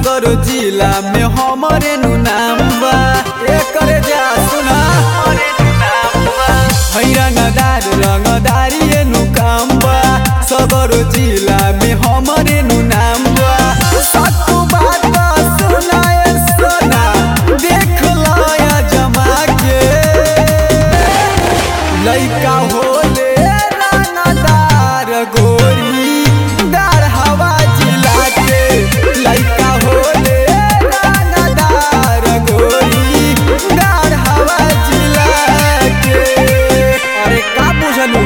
सगर जिला में हमरे नु नाम बा एकर जा सुना है रंगदार रंगदारी नु काम बा सगर जिला में हमरे नु नाम बा सत्तू बात सुनाए सोना देख लया जमा के लइका होले रानादार गोरी दार हवा जिला के लइका होले रानादार गोरी दार हवा जिला के अरे का बुझलू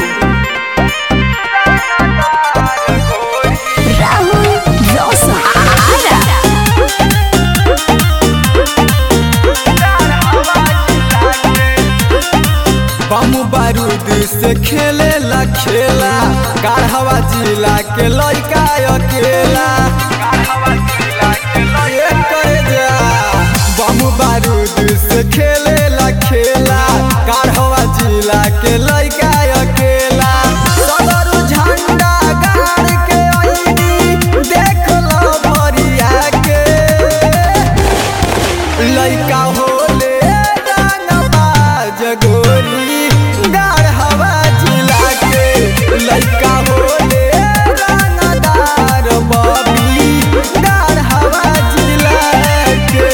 Rahul Rosahara. बम बारूद से खेले ला खेला गाढ़वा जिला के लइका अकेला ये करे जा बम बारूद से खेले ला खेला गाढ़वा जिला के लइका अकेला सदर झंडा गाड़ के आईनी देख लो भरिया के लइका होले रंगबाज गोरी गाढ़ हवा जिला के लइका होले रंगदार बबी गाढ़ हवा जिला के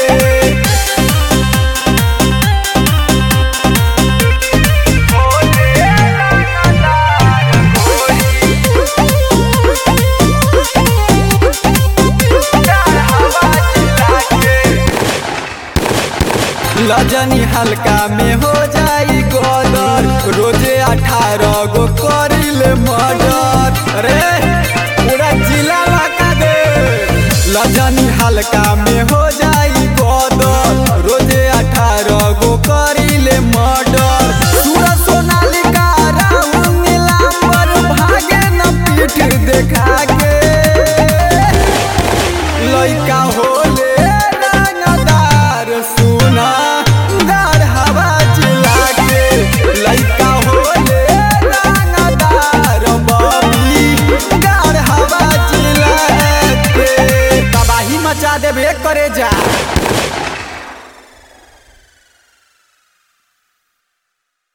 लजनी हल्का में हो जाई गदर रोजे अठारह गो करिले मर्डर रे पूरा जिला लगा दे लजनी हल्का में हो जाई गदर रोजे अठारह गो करिले मर्डर सूरज सोनालिका राहुल नीलांबर भागे न पीठ देखा के लइका होले रंगदार सुना गार हवा जिला के लइका होले रंगदार बबी गार हवा जिला के तबाही मचा देबे करे जा